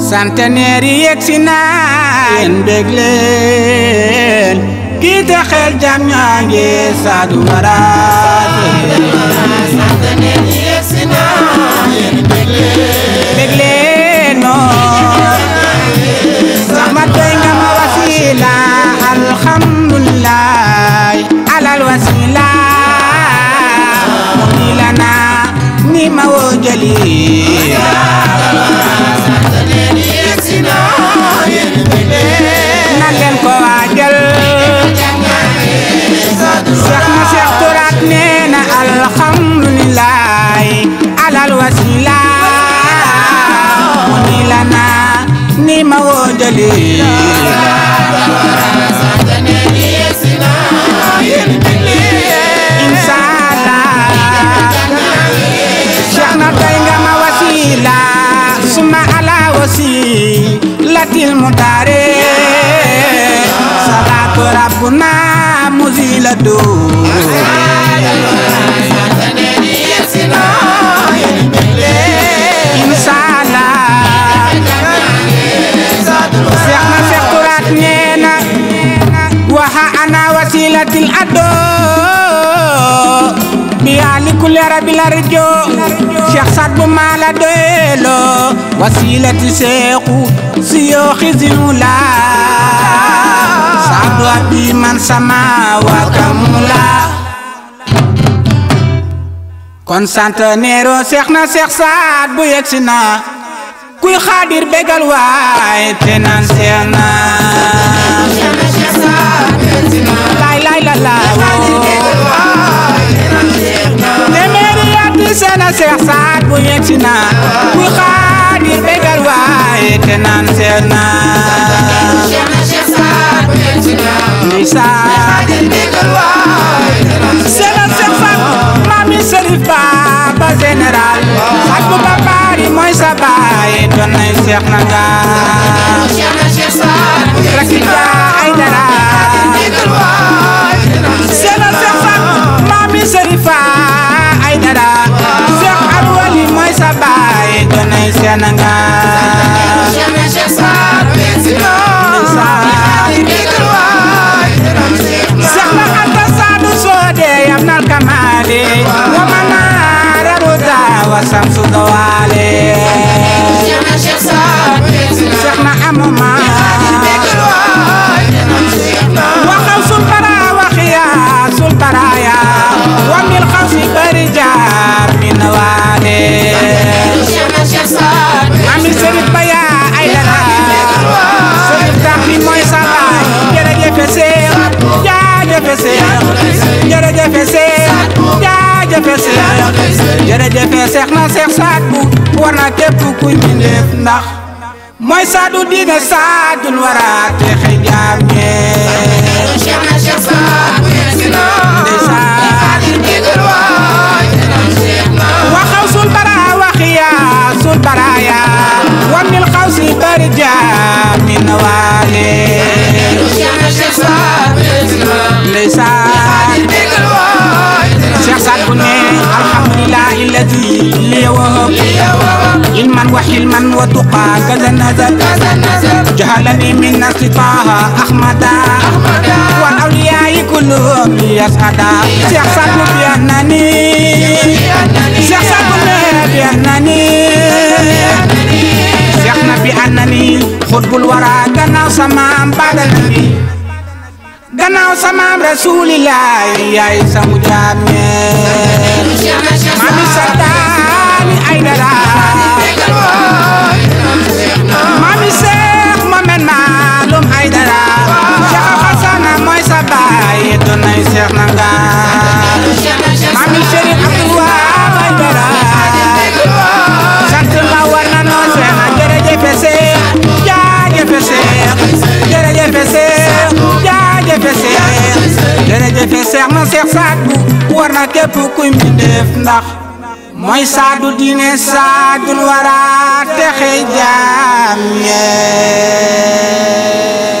centenaire yi yegsi na yéen bég leen kii te xel jam ñaa ngi saadu waraat bég leen noo sama doy nga ma wasila alhamdulillah alal wasila mu ni la na ni ma woo jalila nan leen ko waajal Seex ma Seex Turaat nee na alhamdulillah alal wasila mu ni la na ni ma woo jalila Cheikh na doy nga ma wasila suma ala wasi latil mutare salatu rabbuna muzila do inshallah Cheikh na Cheikh Turat neena waha ana wasilatil ado biyaali kulli rabbil arjo Cheikh Saad bu maala doyelo wasilati seexu siyooxi zimula saadu abi man sama wa kamula kon centenaire Cheikh na Cheikh Saad bu yegsi na kuy xaadir bégal waay te naan seex na laay laay la la téeméeri yaati seena Seex Saad bu yegsi na kuy xaadir bégal waay te naan seex na ndeysaan seena Seex Saad maami Sërif Ba ba général Saad bu ba baari mooy sa baay doon nay seex na nga rakita ay dara seena Seex Saad maami Sërifa ay dara Seex Alwali mooy sa baay doon nay seex na nga Seex na Anta Saadu Soode yam nal kamaale wa manaara ruda wa samsu dawaale Seex na amuma waxaw sul bara waxiya sul baraya wa mil xawsi bari jaar min waale ami Sërif Baya ay dara Sërif tax bi mooy sa baay jërëjëf Seex jaajëf Seex jërëjëf Seex jaajëf Seex jërëjëf Seex na Seex Saad bu war na képp kuy mbindeef ndax mooy saadu diine saadul wara te xëy jaam ñee waxaw sul bara waxiya sul baraya wa mil xawsi bari jaam min waale ndeysaan Cheikh Saad bu ne alhamdulillah illadi li wahab ilman wa hilman wa tuqa kaza nazar jahalani min nasli taha ahmada wal awliya'i kulluhum li yasada Cheikh Saad bu bi annani Cheikh Saad bu ne bi annani Cheikh na bi annani xutbul wara gannaaw samaam badal nabi gannaaw samaam rasulillahi yaay sangu jaam ñee mami sadaani ay dara mami seex momen maalum ay dara Cheikh Xasana mooy sa baay doon nay seex na nga mami Chérif Abdou Wahab ay dara sant la war na noo seex na jërëjëf seex jaajëf seex jërëjëf seex jaajëf seex jërëjëf seex na seex Saad bu war na képp kuy mbindeef ndax mooy saadu diine saadul wara te xëy jaam ñee